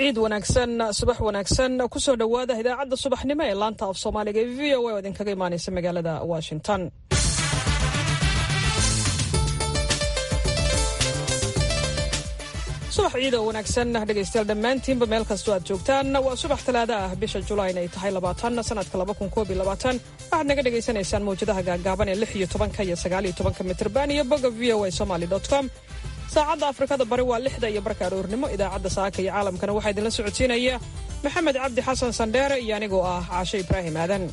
ciid wanaagsan subax wanaagsan kusoo dhowaada idaacadda subaxnimo ee laanta af soomaaliga ee v o a oo idinkaga imaanaysa magaalada washington subax ciid oo wanaagsan dhegaystayaal dhammaantiinba meel kastoo aad joogtaan waa subax talaada ah bisha julayn ay tahay labaatan sanadka laba kun koob iyo labaatan waxaad naga dhagaysanaysaan mawjadaha gaagaaban ee lix iyo tobanka iyo sagaal iyo tobanka mitrban iyo bogga v o a somaly dot com saacadda afrikada bari waa lixda iyo barka aroornimo idaacadda saaka iyo caalamkana waxaa idinla socodsiinaya maxamed cabdi xasan sandheere iyo anigoo ah caashe ibraahim aadan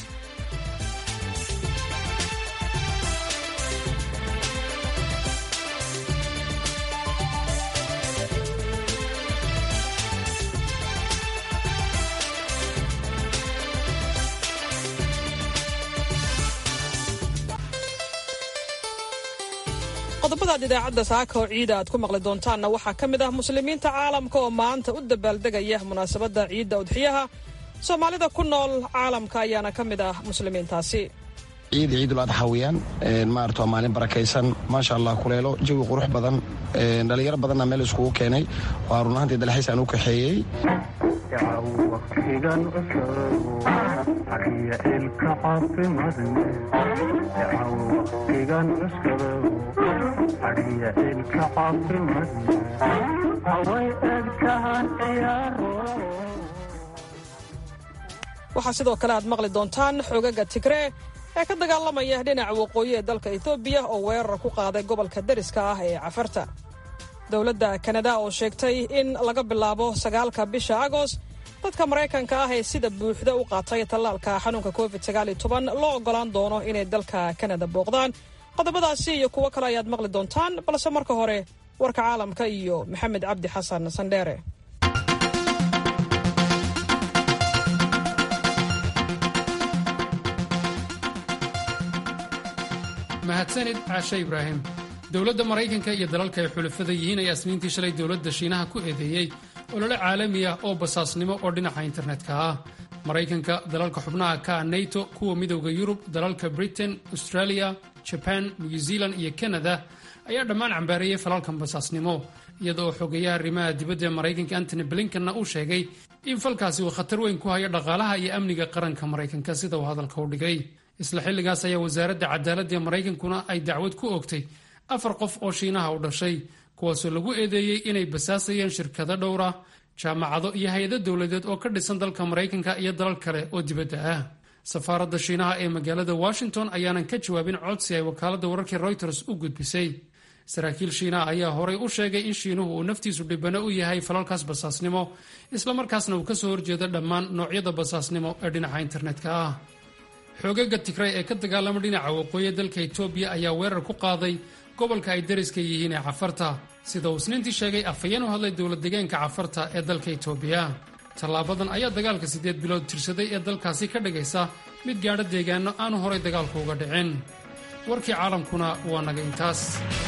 qodobadaad idaacadda saaka oo ciida aad ku maqli doontaanna waxaa ka mid ah muslimiinta caalamka oo maanta u dabaaldegaya munaasabadda ciidda udxiyaha soomaalida ku nool caalamka ayaana ka mid ah muslimiintaasi ciid ciidul adxa weyaan maarata waa maalin barakaysan maasha allah kuleelo jawi qurux badan dhallinyaro badanna meel iskugu keenay waa run ahaantii dalxiis aan u kaxeeyey waqtigan cusubu xariya ilka caafimadne waqtigan cusubu xariya ilka caafimadne haway egtahan ciyaaro waxaa sidoo kale aad maqli doontaan xoogaga tigree ee ka dagaalamaya dhinaca waqooyi ee dalka etoobiya oo weerar ku qaaday gobolka dariska ah ee cafarta dowladda kanada oo sheegtay in laga bilaabo sagaalka bisha agost dadka maraykanka ah ee sida buuxda u qaatay tallaalka xanuunka covid loo oggolaan doono inay dalka kanada booqdaan qodobadaasi iyo kuwo kale ayaad maqli doontaan balse marka hore warka caalamka iyo maxamed cabdi xasan sandheere mahadsanid caashe ibraahim dowladda maraykanka iyo dalalka ay xulafada yihiin ayaa isniintii shalay dowladda shiinaha ku eedeeyey olole caalami ah oo basaasnimo oo dhinaca internetka ah maraykanka dalalka xubnaha ka ah nato kuwa midowda yurub dalalka britain australia jaban new zealand iyo kanada ayaa dhammaan cambaareeyey falalkan basaasnimo iyada oo xogeeyaha arrimaha dibadda ee maraykanka antony blinkanna uu sheegay in falkaasi uu khatar weyn ku hayo dhaqaalaha iyo amniga qaranka maraykanka sida uu hadalka u dhigay isla xilligaas ayaa wasaaradda cadaaladda ee maraykankuna ay dacwad ku oogtay afar qof oo shiinaha u dhashay kuwaasoo lagu eedeeyey inay basaasayeen shirkado dhowra jaamacado iyo hay-ado dowladeed oo ka dhisan dalka maraykanka iyo dalal kale oo dibadda ah safaaradda shiinaha ee magaalada washington ayaanan ka jawaabin codsi ay wakaaladda wararkii reuters u gudbisay saraakiil shiinaha ayaa horay u sheegay in shiinuhu uu naftiisu dhibano u yahay falalkaas basaasnimo islamarkaasna uu kasoo horjeedo dhammaan noocyada basaasnimo ee dhinaca internetka ah xoogaga tigray ee ka dagaalama dhinaca waqooyi dalka etoobiya ayaa weerar ku qaaday gobolka ay dariska yihiin ee cafarta sida uu isniintii sheegay afhayeen u hadlay dowlad degaanka cafarta ee dalka etoobiya tallaabadan ayaa dagaalka siddeed bilood tirsaday ee dalkaasi ka dhigaysa mid gaadho deegaano aanu horay dagaalku uga dhicin warkii caalamkuna waa naga intaas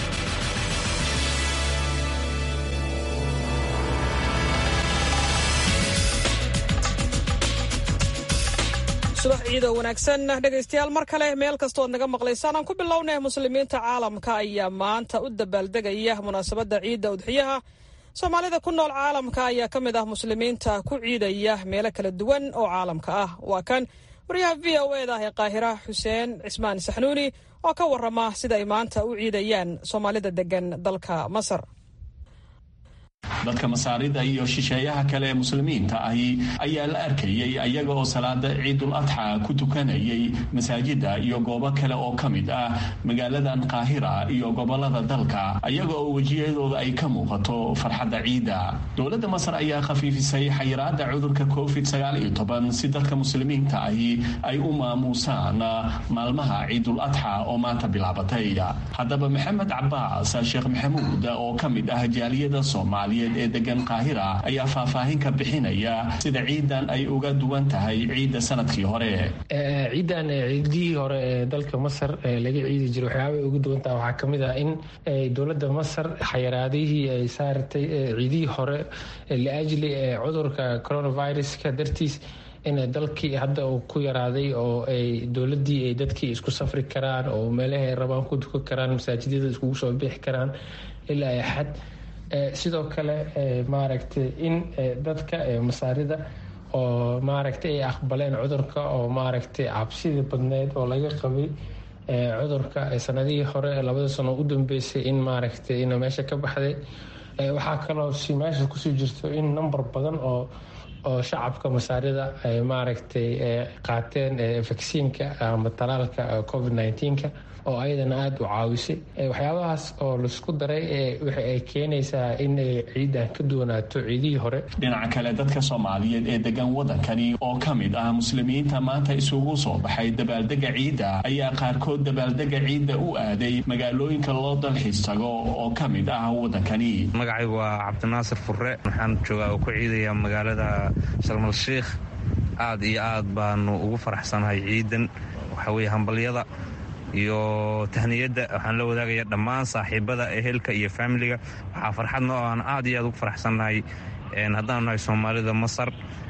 subax ciidoo wanaagsan dhegaystayaal mar kale meel kastoo ad naga maqlaysaan aan ku bilownay muslimiinta caalamka ayaa maanta u dabaaldegaya munaasabadda ciidda udxiyaha soomaalida ku nool caalamka ayaa ka mid ah muslimiinta ku ciidaya meelo kala duwan oo caalamka ah waa kan waryaha v o eda ee qaahira xuseen cismaan saxnuuni oo ka warama sida ay maanta u ciidayaan soomaalida degan dalka masar dadka masaarida iyo shisheeyaha kale ee muslimiinta ahi ayaa la arkayay ayaga oo salaada ciidul adxa ku tukanayay masaajida iyo goobo kale oo ka mid ah magaaladan qaahira iyo gobolada dalka ayaga oo wejiyadooda ay ka muuqato farxadda ciidda dowladda masar ayaa khafiifisay xayiraada cudurka covid si dadka muslimiinta ahi ay u maamuusaan maalmaha ciidul adxa oo maanta bilaabatay haddaba maxamed cabaas sheekh maxamuud oo ka mid ah jaaliyada soomaaliyeed ee degan qaahira ayaa faahfaahin ka bixinaya sida ciidan ay uga duwan tahay ciidda sanadkii hore ciidan ciidihii hore ee dalka masar laga ciidi jiray waxyaabay ugu duwan tahay waxaa kamid ah in dowladda masar xayiraadihii ay saartay ciidihii hore liajli cudurka coronaviruska dartiis in dalkii hadda uu ku yaraaday oo ay dowladii ay dadkii isku safri karaan oo meelaha ay rabaan ku dukan karaan masaajidada iskugu soo bixi karaan ilaa ay xad sidoo kale maaragtay in dadka masaarida oo maaragtay ay aqbaleen cudurka oo maaragtay cabsidii badneyd oo laga qabay cudurka sanadihii hore labada sano u dambeysay in maaragtay ina meesha ka baxday waxaa kaloo si meesha kusii jirto in number badan oo oo shacabka masaarida ay maaragtay qaateen vaksiinka ama talaalka covid nneteen-ka oo ayadana aada u caawisay waxyaabahaas oo laisku daray waxa ay keenaysaa in ay ciidan ka duwanaato ciidihii hore dhinaca kale dadka soomaaliyeed ee degan waddankani oo ka mid ah muslimiinta maanta isugu soo baxay dabaaldega ciidda ayaa qaarkood dabaaldega ciidda u aaday magaalooyinka loo dalxiis tago oo ka mid ah waddankani magacaygu waa cabdinaasir furre waxaan joogaa oo ku ciidaya magaalada sharmal sheikh aad iyo aad baanu ugu faraxsanahay ciidan waxaa weye hambalyada iyo tahniyadda waxaan la wadaagaya dhammaan saaxiibada ehelka iyo faamiliga waxaa farxadna oo aan aad iyo aad ugu faraxsannahay haddaanu nahay soomaalida masar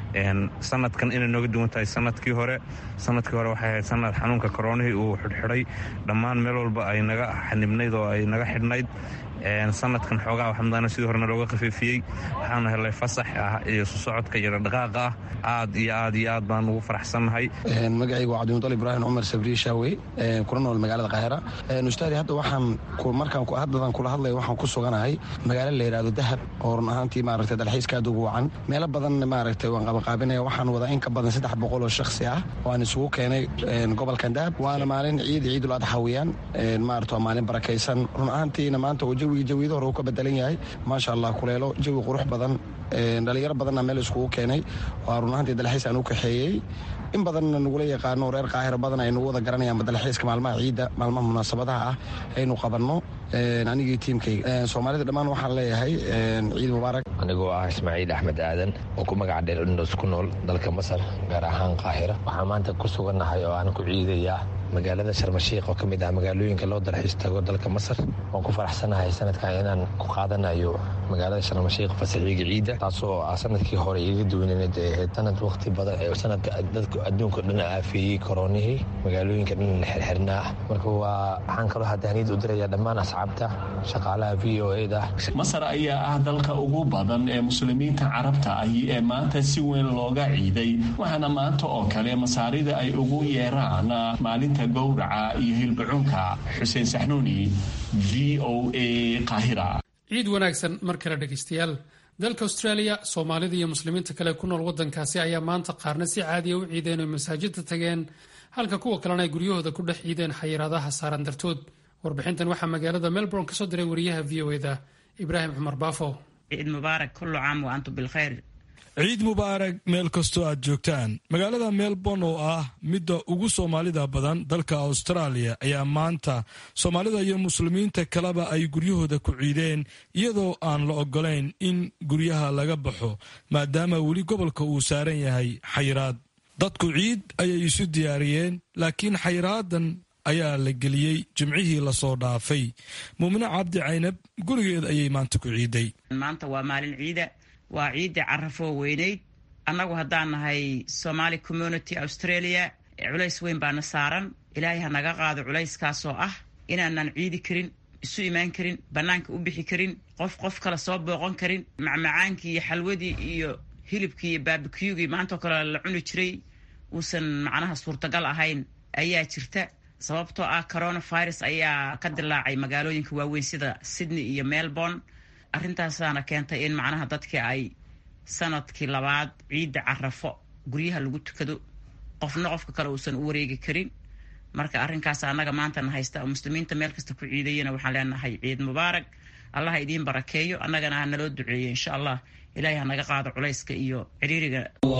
sanadkan inay nooga duwan tahay sanadkii hore sanadkii hore waxay ahayd sanad xanuunka koronihii uu xidhxidhay dhammaan meel walba ay naga xanibnayd oo ay naga xidhnayd sanadkan xoogaa waxamadaana sidii horena looga khafiifiyey waxaanu helay fasax ah iyo susocodka iyo dhaqaaqa ah aad iyo aad iyo aad baan ugu faraxsannahay magacaygu waa cabdimudal ibraahim cumar sabriye shaawey kuna nool magaalada qaahira ustaadi hadda waxaan markaan haddadan kula hadlaya waxaan ku suganahay magaalo la yidhahdo dahab oo run ahaantii maaragtay dalxiiska aad ugu wacan meelo badan maaragtay waan qabaqaabinaya waxaan wadaa in ka badan saddex boqol oo shakhsi ah waan isugu keenay gobolkan dahab waana maalin ciid ciidul adxa weeyaan maarata waa maalin barakaysan run ahaantiina maanta oo jawiga jawiyada hore uu ka bedelan yahay maasha allah kuleelo jawi qurux badan dhalinyaro badanna meel iskugu keenay waa run ahaantii dalxiis aan u kaxeeyey in badanna nagula yaqaano reer qaahiro badan ay nagu wada garanayaan dalxiiska maalmaha ciidda maalmaha munaasabadaha ah aynu qabanno anigii tiimkayga soomaalida dhammaan waxaan leeyahay ciid mubaarak anigoo ah ismaaciil axmed aadan oo ku magaca dheer indhos ku nool dalka masar gaar ahaan qaahira waxaan maanta ku sugannahay oo aan ku ciidayaa magaalada sharmashiikh oo ka mid ah magaalooyinka loo dalxiis tago dalka masar waan ku faraxsanahay sanadkan inaan ku qaadanayo magaalada sharmashiikh fasaxiiga ciidda taasoo ah sanadkii hore iga duwaneed ee ahayd sanad waqti badan sanadka dadka adduunka dhan aafeeyey koronihii magaalooyinka dhan la xirxirnaa marka waa waxaan kaloo hadaaniyad u diraya dhammaan asxaabta shaqaalaha v o e da masar ayaa ah dalka ugu badan ee muslimiinta carabta ahi ee maanta si weyn looga ciiday waxaana maanta oo kale masaarida ay ugu yeeraan maalinta gowraca iyo hilbacunka xuseen saxnuuni v o a qaahira ciid wanaagsan mar kale dhegaystayaal dalka australia soomaalida iyo muslimiinta kale ku nool waddankaasi ayaa maanta qaarna si caadiya u ciideen oo masaajidda tageen halka kuwa kalena ay guryahooda ku dhex ciideen xayiraadaha saaran dartood warbixintan waxaa magaalada melbourne ka soo diray wariyaha v o eda ibraahim cumar baafo ciid mubaarak kullu caam wa antum bilkhayr ciid mubaarak meel kastoo aad joogtaan magaalada melbourne oo ah midda ugu soomaalida badan dalka austraaliya ayaa maanta soomaalida iyo muslimiinta kaleba ay guryahooda ku ciideen iyadoo aan la ogolayn in guryaha laga baxo maadaama weli gobolka uu saaran yahay xayiraad dadku ciid ayay isu diyaariyeen laakiin xayraadan ayaa la geliyey jimcihii lasoo dhaafay muumine cabdi caynab gurigeed ayay maanta ku ciiday maanta waa maalin ciida waa ciidda carafoo weynayd annagu haddaan nahay somaali community australia culays weyn baana saaran ilaahay ha naga qaado culayskaasoo ah inaanan ciidi karin isu imaan karin bannaanka u bixi karin qof qof kale soo booqan karin macmacaankii iyo xalwadii iyo hilibkii iyo baabikiyugii maantoo kale la cuni jiray uusan macnaha suurtagal ahayn ayaa jirta sababtoo ah coronavirus ayaa ka dilaacay magaalooyinka waaweyn sida sydney iyo melbourne arrintaasaana keentay in macnaha dadkii ay sanadkii labaad ciidda carafo guryaha lagu tukado qofna qofka kale uusan u wareegi karin marka arrinkaas annaga maantana haysta oo muslimiinta meel kasta ku ciidayana waxaan leenahay ciid mubaarak allah ha idiin barakeeyo annagana ha naloo duceeyo insha allah ilaahay ha naga qaado culayska iyo ciriiriga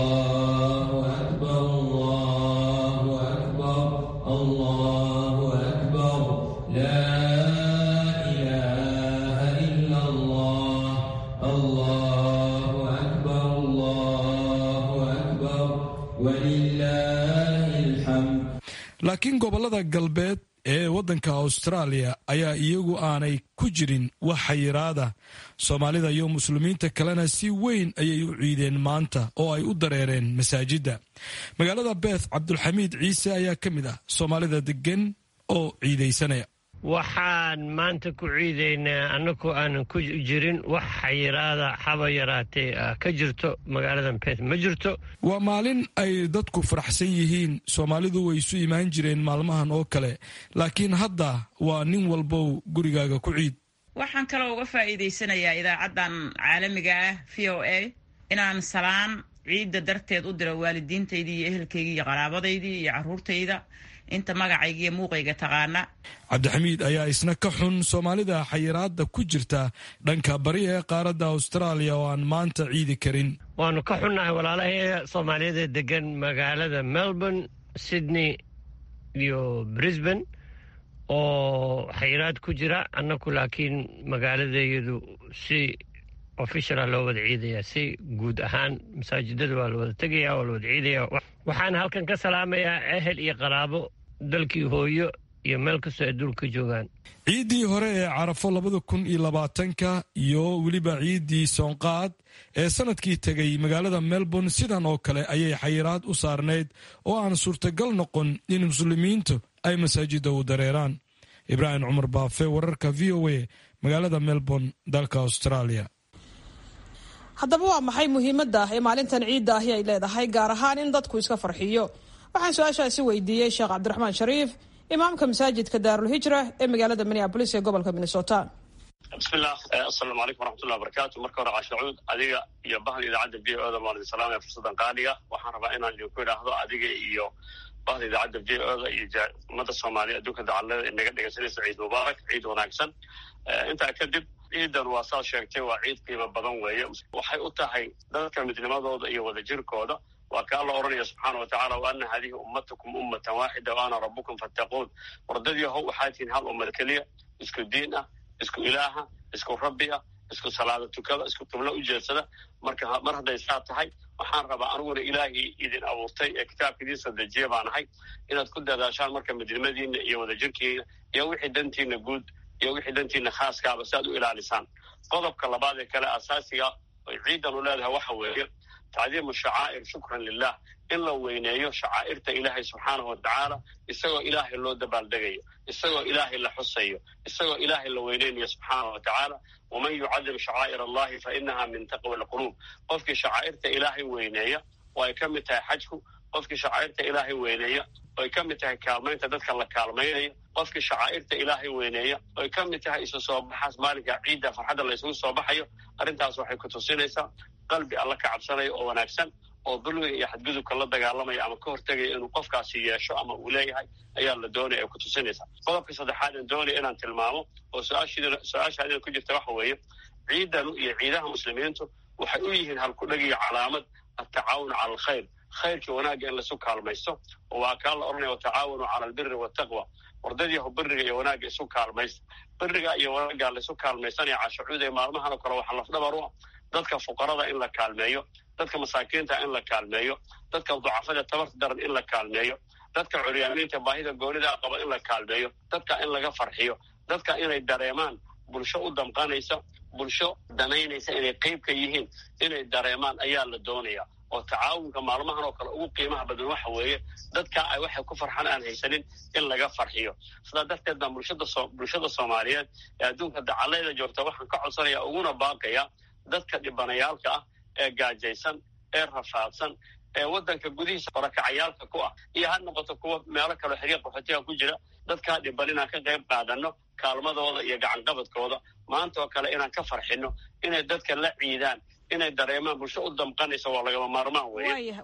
laakiin gobollada galbeed ee waddanka austraaliya ayaa iyagu aanay ku jirin wax xayiraada soomaalida iyo muslimiinta kalena si weyn ayay u ciideen maanta oo ay u dareereen masaajidda magaalada beeth cabdulxamiid ciise ayaa ka mid ah soomaalida deggan oo ciidaysanaya waxaan maanta ku ciidaynaa annagoo aanan ku jirin wax xayiraada haba yaraatee ka jirto magaaladan bet ma jirto waa maalin ay dadku faraxsan yihiin soomaalidu way isu imaan jireen maalmahan oo kale laakiin hadda waa nin walbow gurigaaga ku ciid waxaan kaloo uga faa'iidaysanayaa idaacaddan caalamiga ah v o a inaan salaan ciidda darteed u diro waalidiintaydii iyo ehelkaygii iyo qaraabadaydii iyo carruurtayda inta magacayga iyo muuqayga taqaana cabdixamiid ayaa isna ka xun soomaalida xayiraadda ku jirta dhanka bari ee qaaradda austraaliya oo aan maanta ciidi karin waanu ka xunnahay walaalahayga soomaaliyada degan magaalada melbourne sydney iyo brisbane oo xayiraad ku jira annaku laakiin magaaladayadu si officiala loo wada ciidaya si guud ahaan masaajidada waa la wada tegaya waa la wada ciidaya waxaan halkan ka salaamayaa ehel iyo qaraabo dalkii hooyo iyo meel kastoo adduunka joogaan ciiddii hore ee carafo labada kun iyo labaatanka iyo weliba ciiddii soonqaad ee sanadkii tegay magaalada melbourne sidan oo kale ayay xayiraad u saarnayd oo aan suurtagal noqon in muslimiintu ay masaajidda u dareeraan ibraahim cumar baafe wararka v o a magaalada melbourne dalka australia haddaba waa maxay muhiimadda ee maalintan ciidda ahi ay leedahay gaar ahaan in dadku iska farxiyo waxaan su-aashaasi weydiiyey sheekh cabdiraxmaan shariif imaamka masaajidka daarulhijra ee magaalada minneabolis ee gobolka minnesota bismillah asalaamu calaykum waraxmatullahi wabarakaatu marka hore cashacuud adiga iyo bahda idaacadda v o da waan idin salaamaya fursaddan qaaliga waxaan rabaa inaan idinku idhaahdo adiga iyo bahda idaacadda v o da iyo ummadda soomaaliya adduunka dacalada inaga dhegaysanaysa ciid mubaarak ciid wanaagsan intaa kadib ciidan waa saad sheegtay waa ciid qiimo badan weeye waxay u tahay dadka midnimadooda iyo wadajirkooda waa ka alla odhanaya subxaana wa tacala wa ana hadihi ummatakum ummatan waaxida wa ana rabbukum fattaquun wardadii how waxaa tihiin hal ummad keliya isku diin ah isku ilaaha isku rabbi ah isku salaada tukada isku qiblo u jeedsada marka mar hadday saa tahay waxaan rabaa aniguna ilaahii idin abuurtay ee kitaabka idiin soo dejiya baan ahay inaad ku dadaashaan marka midnimadiina iyo wadajirkiina iyo wixii dantiina guud iyo wixii dantiina khaaskaaba si aad u ilaalisaan qodobka labaad ee kale asaasiga oy ciidan u leedahay waxa weeye tacdiimu shacaa'ir shukran lilah in la weyneeyo shacaa'irta ilaahay subxaanahu wa tacaala isagoo ilaahay loo dabaaldegayo isagoo ilaahay la xusayo isagoo ilaahay la weyneynayo subxaanahu wa tacaala waman yucadim shacaa'ir allahi fa inaha min taqwa alquluub qofkii shacaa'irta ilaahay weyneeya oo ay ka mid tahay xajku qofkii shacaa'irta ilaahay weyneeya oo ay ka mid tahay kaalmaynta dadka la kaalmaynayo qofkii shacaa'irta ilaahay weyneeya oo ay ka mid tahay isu soo baxaas maalinka ciidda farxadda la isugu soo baxayo arrintaas waxay ku tusinaysaa qalbi alla ka cabsanayo oo wanaagsan oo dulmiga iyo xadgudubka la dagaalamaya ama ka hortegaya inuu qofkaasi yeesho ama uu leeyahay ayaa la doonaya ay ku tusinaysaa qodobka saddexaad aan doonaya inaan tilmaamo oo su-aashaadina ku jirta waxa weeye ciidanu iyo ciidaha muslimiintu waxay u yihiin halkudheg iyo calaamad atacaawun cala alkhayr khayrkii wanaagga in laisu kaalmaysto oo waa kaa la odhanaya watacaawanu cala albiri waltaqwa wardadyahu beriga iyo wanaagga isu kaalmaysta beriga iyo wanaagga laisu kaalmaysanaya cashacuud ee maalmahan oo kale waxaa lafdhabar u ah dadka fuqarada in la kaalmeeyo dadka masaakiinta in la kaalmeeyo dadka ducafada tabarta daran in la kaalmeeyo dadka curyaamiinta baahida goonida qaba in la kaalmeeyo dadka in laga farxiyo dadka inay dareemaan bulsho u damqanaysa bulsho danaynaysa inay qeyb ka yihiin inay dareemaan ayaa la doonaya oo tacaawunka maalmahan oo kale ugu qiimaha badan waxa weeye dadka ay waxay ku farxan aan haysanin in laga farxiyo sidaa darteed baan bulshada so bulshada soomaaliyeed ee adduunka dacaleyda joogta waxaan ka codsanaya uguna baaqaya dadka dhibanayaalka ah ee gaajaysan ee rafaadsan ee waddanka gudihiisa barakacayaalka ku ah iyo ha noqoto kuwa meelo kaleo xiriir qaxootiga ku jira dadkaa dhiban inaan ka qayb qaadano kaalmadooda iyo gacanqabadkooda maanta oo kale inaan ka farxino inay dadka la ciidaan inay dareemaan bulsho u damqanaysa waa lagama maarmaan weeye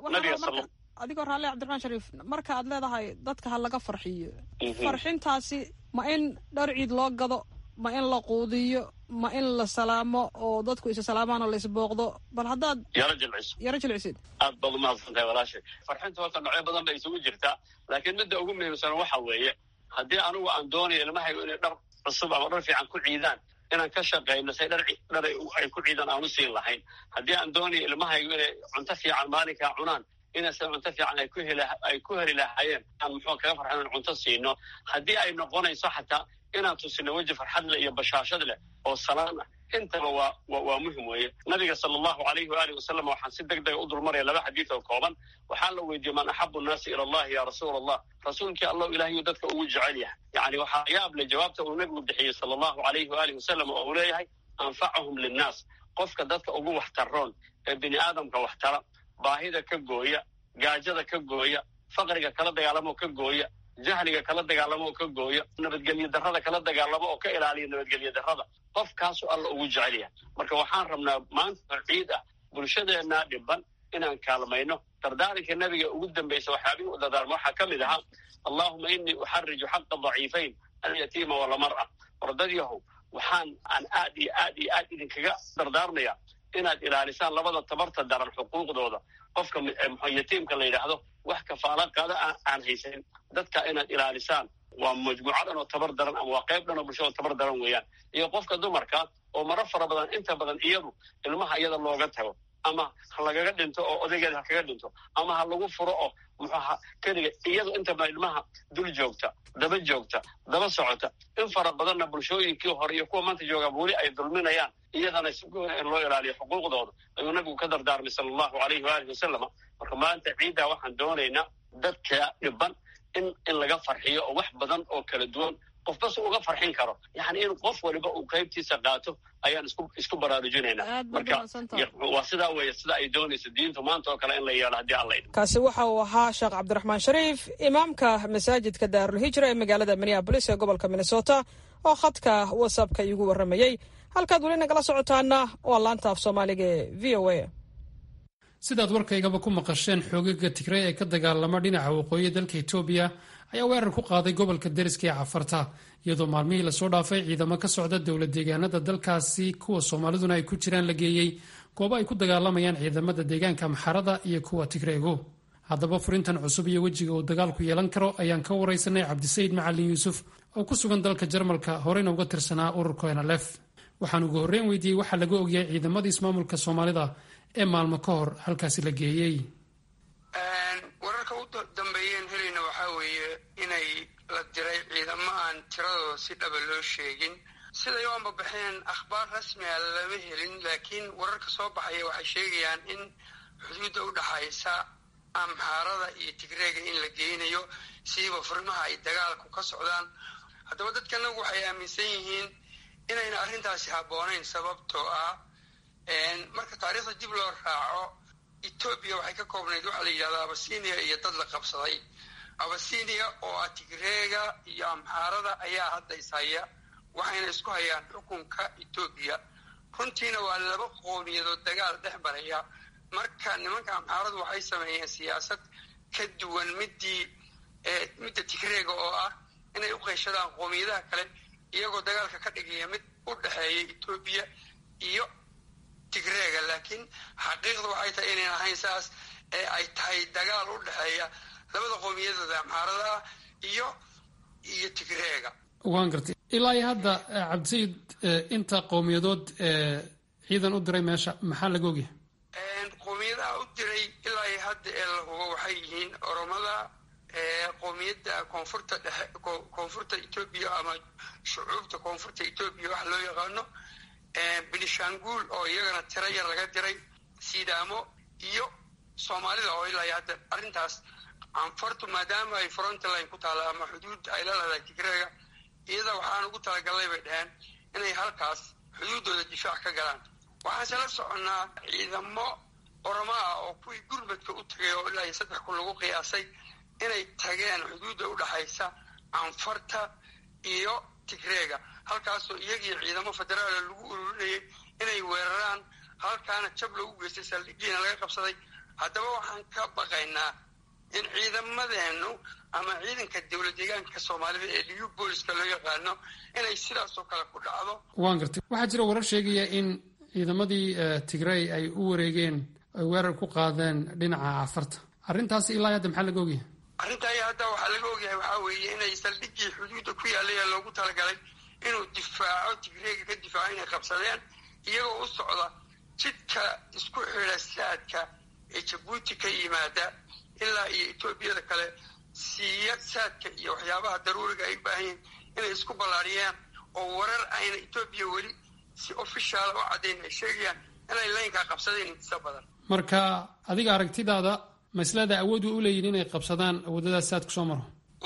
adigoo raalle cabdiraxmaan shariif marka aad leedahay dadka ha laga farxiyo farxintaasi ma in dhar ciid loo gado ma in la quudiyo ma in la salaamo oo dadku isa salaamaan oo la isbooqdo bal haddaad yaro jilciso yaro jilcisid aad baad umahadsan tahay walaashay farxinta horta nocyo badan bay isugu jirtaa laakiin midda ugu muhiimsan waxa weeye haddii anigu aan doonayo ilmahaygu inay dhar cusub ama dhar fiican ku ciidaan inaan ka shaqayno say dhar dhar ay ku ciidaan aan u siin lahayn haddii aan doonayo ilmahaygu inay cunto fiican maalinkaa cunaan inayse cunto fiican ay ku heli ay ku heli lahaayeen aan muxuu kaga farxan in cunto siino haddii ay noqonayso xataa inaan tusino weji farxad leh iyo bashaashad leh oo salaan ah intaba waa waa muhim weeye nabiga sala allahu alayhi waalihi wasalam waxaan si deg dega u dulmaraya laba xadiid oo kooban waxaa la weydiiyey man axabu nnaasi ila allahi ya rasuula allah rasuulkii allahu ilaahiyuu dadka ugu jecel yahay yani waxaa yaab le jawaabta uu nebigu bixiyey sala allahu alayhi waalihi wasalam oo uu leeyahay anfacahum linnaas qofka dadka ugu waxtaroon ee bini aadamka waxtara baahida ka gooya gaajada ka gooya faqriga kala dagaalamo ka gooya jahliga kala dagaalamo oo ka gooya nabadgelyo darrada kala dagaalamo oo ka ilaaliya nabadgelyo darrada qofkaasu alla ugu jecel yahay marka waxaan rabnaa maanta ciid ah bulshadeenna dhiban inaan kaalmayno dardaaranka nebiga ugu dambaysa waxyaabihii u dardaarma waxaa ka mid ahaa allahuma inii uxariju xaqa daciifayn alyatiima walamara wardad yahow waxaan aan aad iyo aad iyo aad idinkaga dardaarmaya inaad ilaalisaan labada tabarta daran xuquuqdooda qofka yatiimka la yidhaahdo wax kafaala qaada aan haysanin dadka inaad ilaalisaan waa majmuuco dhan oo tabar daran ama waa qayb dhan oo bulshada tabar daran weeyaan iyo qofka dumarka oo maro fara badan inta badan iyadu ilmaha iyada looga tago ama ha lagaga dhinto oo odaygeeda ha kaga dhinto ama ha lagu furo oo muxuaha keliga iyadu inta badan ilmaha dul joogta daba joogta daba socota in fara badanna bulshooyinkii hore iyo kuwa maanta joogaaba weli ay dulminayaan iyadana si goona in loo ilaaliyo xuquuqdooda ayuu nabigu ka dardaarmay sala allahu alayhi waalihi wasalama marka maanta ciiddaa waxaan doonaynaa dadka dhiban in in laga farxiyo oo wax badan oo kala duwan qofba si uga farxin karo yani in qof waliba uu qaybtiisa qaato ayaan isku isku baraarujinaynaa marka waa sidaa weeye sida ay doonayso diintu maanta oo kale in la yeelo haddii alla idmo kaasi waxa uu ahaa sheekh cabdiraxmaan shariif imaamka masaajidka daarulhijra ee magaalada minneabolis ee gobolka minnesota oo khadka whatsappka iigu warramayey halkaad weli nagala socotaana waa laanta af soomaaliga ee v o a sidaad warkaygaba ku maqasheen xoogaga tigray ee ka dagaalama dhinaca waqooyi dalka etoobiya ayaa weerar ku qaaday gobolka deriska ee cafarta iyadoo maalmihii lasoo dhaafay ciidamo ka socda dowla deegaanada dalkaasi kuwa soomaaliduna ay ku jiraan la geeyey goobo ay ku dagaalamayaan ciidamada deegaanka maxarada iyo kuwa tigreego haddaba furintan cusub iyo wejiga uu dagaalku yeelan karo ayaan ka waraysanay cabdisayid macalin yuusuf oo ku sugan dalka jarmalka horeyna uga tirsanaa ururka nlf waxaan ugu horreyn weydiiyey waxaa laga ogyahay ciidamadii ismaamulka soomaalida ee maalmo ka hor halkaasi la geeyey wararka u dambeeyeen helayna waxaa weeye inay la diray ciidamo aan tiradooda si dhaba loo sheegin siday u ambabaxeen akhbaar rasmi a lama helin laakiin wararka soo baxaya waxay sheegayaan in xuduudda u dhaxaysa amxaarada iyo tigreega in la geynayo siiba furimaha ay dagaalku ka socdaan haddaba dadkanagu waxay aaminsan yihiin inayna arrintaasi habboonayn sababtoo ah marka taariikhda dib loo raaco etoobiya waxay ka koobnayd waxaa la yidhahdaa abasinia iyo dad la qabsaday abasinia oo ah tigreega iyo amxaarada ayaa hadda ishaya waxayna isku hayaan xukunka etoobiya runtiina waa laba qowmiyadood dagaal dhex maraya marka nimanka amxaaradu waxay sameeyeen siyaasad ka duwan midii midda tigreega oo ah inay u qeyshadaan qowmiyadaha kale iyagoo dagaalka ka dhigaya mid u dhexeeya etoobiya iyo tigreega laakiin xaqiiqda waxay tahay inayn ahayn saas ee ay tahay dagaal u dhexeeya labada qowmiyadooda amxaarada ah iyo iyo tigreega waan gartay ilaa iyo hadda cabdisayid inta qowmiyadood ciidan u diray meesha maxaa laga ogyahay qowmiyadaha u diray ilaa iyo hadda ee la hubo waxay yihiin oromada qowmiyadda koonfurta dhexe koonfurta etoobiya ama shucuubta koonfurta etoobiya waxa loo yaqaano benishanguul oo iyagana tiro yar laga diray sidaamo iyo soomaalida oo ilaa iyo hadda arrintaas anfartu maadaama ay frontline ku taalla ama xuduud ay la leedahay tigreega iyada waxaan ugu talagalnay bay dhaheen inay halkaas xuduuddooda difaac ka galaan waxaanse la soconnaa ciidamo oromo ah oo kuwii gurmadka u tagay oo ilaa iyo saddex kun lagu qiyaasay inay tageen xuduudda u dhaxaysa anfarta iyo tigreega halkaasoo iyagii ciidamo federaala lagu ururinayay inay weeraraan halkaana jab lagu geystay saldhigiina laga qabsaday haddaba waxaan ka baqaynaa in ciidamadeennu ama ciidanka dowlad deegaanka soomaalida ee liyu booliska loo yaqaano inay sidaasoo kale ku dhacdo waan gartay waxaa jira warar sheegaya in ciidamadii tigrey ay u wareegeen ay weerar ku qaadeen dhinaca cafarta arrintaasi ilaa hadda maxaa laga ogyahay arrintaa iyo hadda waxaa laga ogyahay waxaa weeye inay saldhigii xuduudda ku yaallay ee loogu talagalay inuu difaaco tigreega ka difaaco inay qabsadeen iyagoo u socda jidka isku xidha saadka ee jabuuti ka yimaada ilaa iyo etoobiyada kale siiya saadka iyo waxyaabaha daruuriga ay u baahan yihin inay isku ballaariyaan oo warar ayna etoobiya weli si ofishaala u caddayn ay sheegayaan inay laynkaa qabsadeen intisa badan marka adiga aragtidaada maslada awood way u leeyihin inay qabsadaan awoodadaas saad ku soo maro way u leeyihiin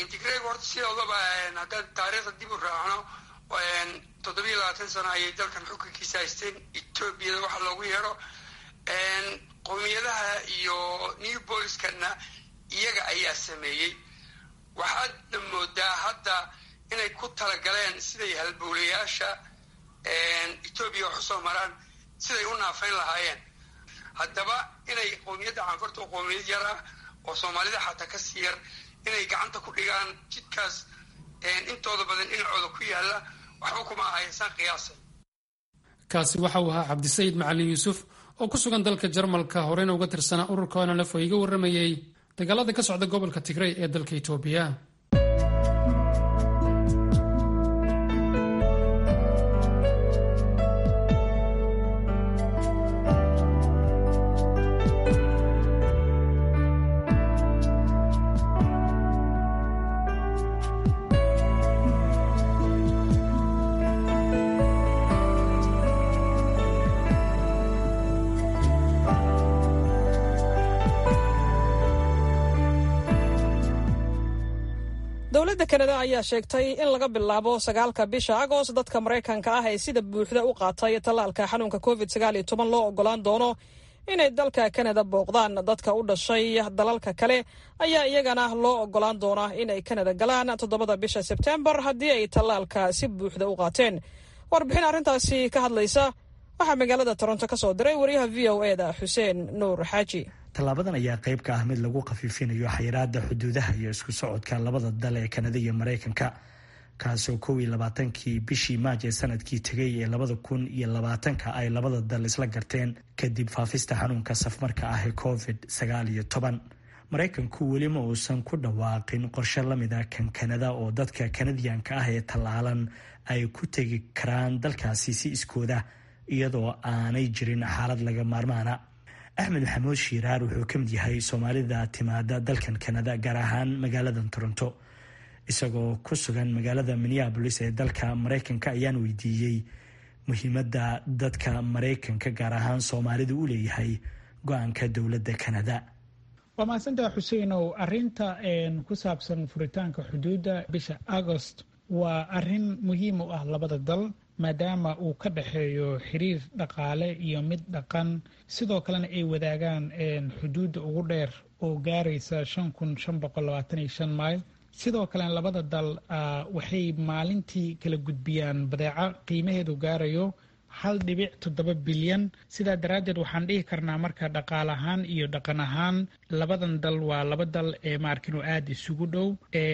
tigreeg horta sidoodaba haddaan taariikhda dib u raacno toddobiyo labaatan sano ayay dalkan xukunkiisa haysteen etoobiyada waxa loogu yeedho qowmiyadaha iyo new booliskana iyaga ayaa sameeyey waxaadna moodaa hadda inay ku talagaleen siday halbowlayaasha etoobiya wax usoo maraan siday u naafayn lahaayeen haddaba inay qowmiyadda canfurta oo qowmiyad yar ah oo soomaalida xataa ka sii yar inay gacanta ku dhigaan jidkaas intooda badan dhinacooda ku yaalla waxba kuma ahaysaan qiyaasay kaasi waxa uu ahaa cabdisayid macalin yuusuf oo ku sugan dalka jarmalka horeyna uga tirsanaa ururka onalef oo iga warramayey dagaalada ka socda gobolka tigrey ee dalka itoobiya dowladda kanada ayaa sheegtay in laga bilaabo sagaalka bisha agost dadka maraykanka ah ee sida buuxda u qaatay tallaalka xanuunka covid sagaaliyo toban loo ogolaan doono inay dalka kanada booqdaan dadka u dhashay dalalka kale ayaa iyagana loo ogolaan doonaa inay kanada galaan toddobada bisha sebtembar haddii ay tallaalka si buuxda u qaateen warbixin arrintaasi ka hadlaysa waxaa magaalada toronto ka soo diray wariyaha v o e da xuseen nuur xaaji tallaabadan ayaa qayb ka ah mid lagu khafiifinayo xayiraada xuduudaha iyo isku socodka labada dal ee kanada iyo maraykanka kaasoo kow iyo labaatankii bishii maaj ee sanadkii tegay ee labada kun iyo labaatanka ay labada dal isla garteen kadib faafista xanuunka safmarka ah ee covid sagaal iyo toban maraykanku weli ma uusan ku dhawaaqin qorshe lamid a kan kanada oo dadka kanadiyanka ah ee tallaalan ay ku tegi karaan dalkaasi si iskooda iyadoo aanay jirin xaalad laga maarmaana axmed maxamuud shiiraar wuxuu ka mid yahay soomaalida timaada dalkan kanada gaar ahaan magaaladan toronto isagoo ku sugan magaalada minneabolis ee dalka maraykanka ayaan weydiiyey muhiimadda dadka maraykanka gaar ahaan soomaalidu u leeyahay go-aanka dowladda kanada waa mahadsantaha xuseinow arinta ku saabsan furitaanka xuduudda bisha agost waa arin muhiim u ah labada dal maadaama uu ka dhexeeyo xiriir dhaqaale iyo mid dhaqan sidoo kalena ay wadaagaan xuduudda ugu dheer oo gaaraysa shan kun shan boqol labaatan iyo shan mayl sidoo kalena labada dal waxay maalintii kala gudbiyaan badeeco qiimaheedu gaarayo hal dhibic toddoba bilyan sidaa daraaddeed waxaan dhihi karnaa marka dhaqaal ahaan iyo dhaqan ahaan labadan dal waa laba dal ee maarkinu aada isugu dhow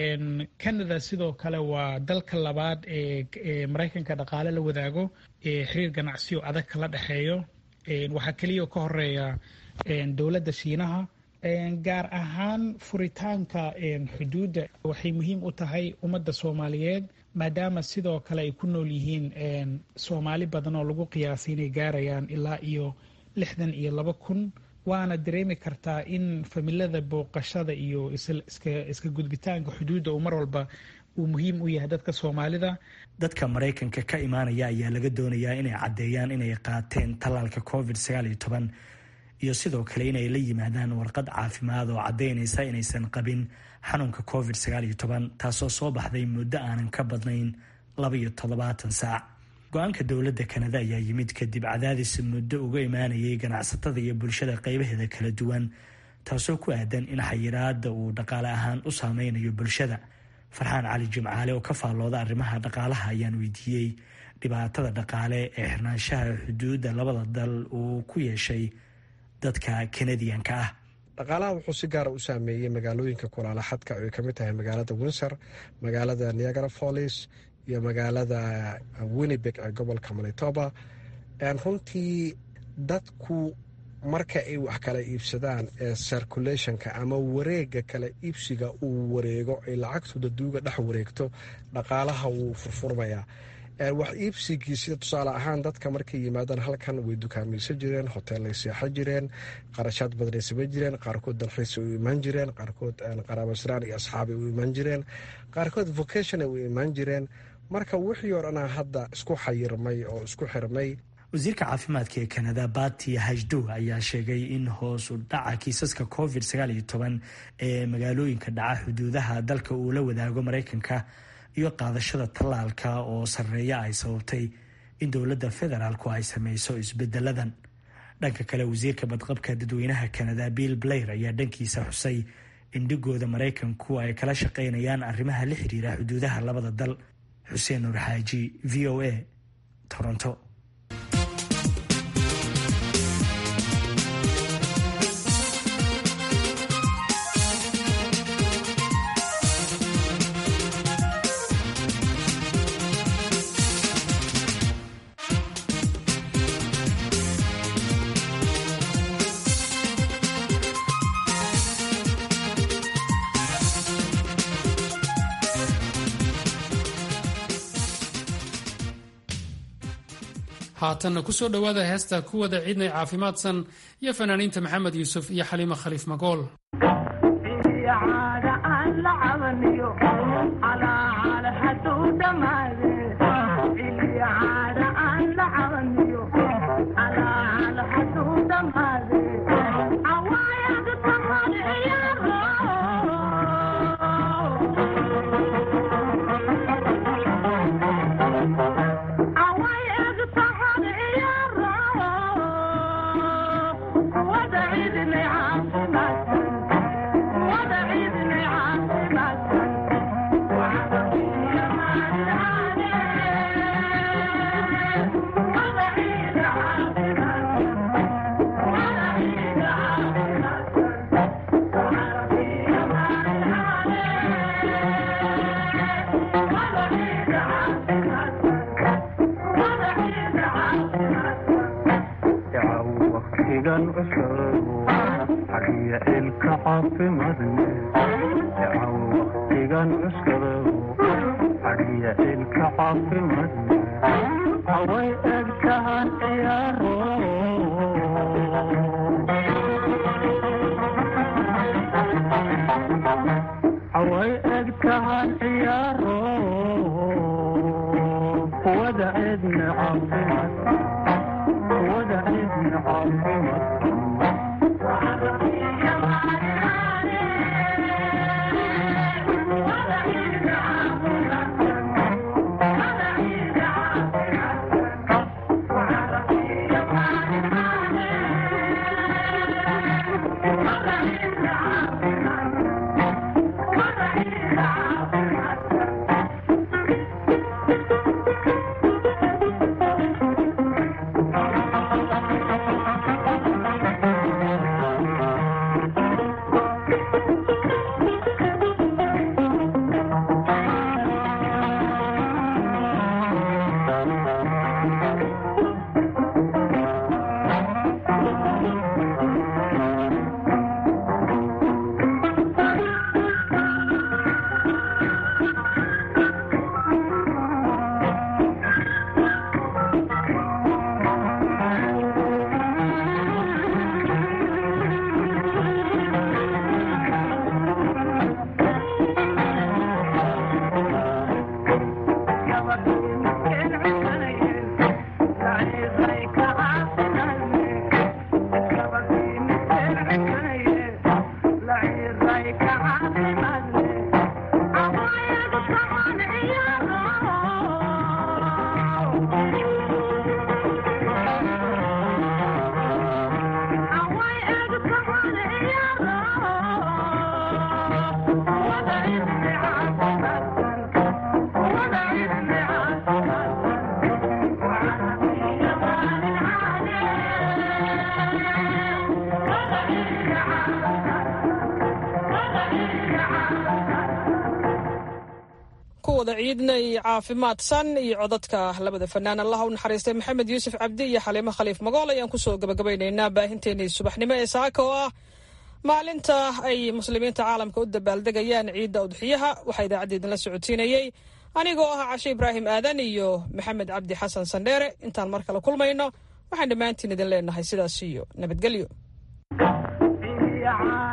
canada sidoo kale waa dalka labaad ee maraykanka dhaqaale la wadaago ee xiriir ganacsiyo adag kala dhexeeyo waxaa keliya ka horeeya dowladda shiinaha gaar ahaan furitaanka xuduudda waxay muhiim u tahay ummadda soomaaliyeed maadaama sidoo kale ay ku nool yihiin soomaali badan oo lagu qiyaasay inay gaarayaan ilaa iyo lixdan iyo laba kun waana dareemi kartaa in familada booqashada iyo iska gudbitaanka xuduudda uu mar walba uu muhiim u yahay dadka soomaalida dadka maraykanka ka imaanaya ayaa laga doonayaa inay caddeeyaan inay qaateen tallaalka covid sagaal iyo toban iyo sidoo kale inay la yimaadaan warqad caafimaad oo caddaynaysa inaysan qabin xanuunka covid sagaal iyo toban taasoo soo baxday muddo aanan ka badnayn laba iyo toddobaatan saac go-aanka dowladda kanada ayaa yimid kadib cadaadis muddo uga imaanayay ganacsatada iyo bulshada qeybaheeda kala duwan taasoo ku aadan in xayiraada uu dhaqaale ahaan u saameynayo bulshada farxaan cali jimcaale oo ka faallooda arrimaha dhaqaalaha ayaan weydiiyey dhibaatada dhaqaale ee xirnaanshaha xuduudda labada dal uu ku yeeshay dadka kanadiyanka ah dhaqaalaha wuxuu si gaara u saameeyey magaalooyinka kulaala xadka ay kamid tahay magaalada windsor magaalada niagara follis iyo magaalada winnibeg ee gobolka manitoba runtii dadku marka ay wax kala iibsadaan ee circulationka ama wareega kala iibsiga uu wareego ay lacagtooda duuga dhex wareegto dhaqaalaha wuu furfurmayaa wax iibsigii sida tusaale ahaan dadka markay yimaadaan halkan way dukaamaysan jireen hoteellay seexan jireen qarashaad badanay samayn jireen qaarkood dalxiisa u imaan jireen qaarkood qaraabasraan iyo asxaabay u imaan jireen qaarkood vocationay u imaan jireen marka wixii oo dhanaa hadda isku xayirmay oo isku xirmay wasiirka caafimaadka ee kanada bati hajdo ayaa sheegay in hoos u dhaca kiisaska covid ee magaalooyinka dhaca xuduudaha dalka uu la wadaago maraykanka iyo qaadashada tallaalka oo sarreeya ay sababtay in dowladda federaalku ay sameyso isbedeladan dhanka kale wasiirka badqabka dadweynaha kanada bill blair ayaa dhankiisa xusay in dhigooda maraykanku ay kala shaqeynayaan arrimaha la xiriira xuduudaha labada dal xuseen nuur xaaji v o a toronto haatanna kusoo dhowaada heesta kuwada ciidnay caafimaadsan iyo fanaaniinta maxamed yuusuf iyo xaliimo khaliif magool kuwada ciidnay caafimaadsan iyo codadka labada fanaan allah u naxariistay maxamed yuusuf cabdi iyo xaliimo khaliif magool ayaan kusoo gabagabaynaynaa baahinteenii subaxnimo ee saaka oo ah maalinta ay muslimiinta caalamka u dabaaldegayaan ciidda udxiyaha waxaa idaacadda idinla socodsiinayey anigoo ah cashe ibraahim aadan iyo maxamed cabdi xasan sandheere intaan mar kale kulmayno waxaan dhammaantiin idin leenahay sidaas iyo nabadgelyo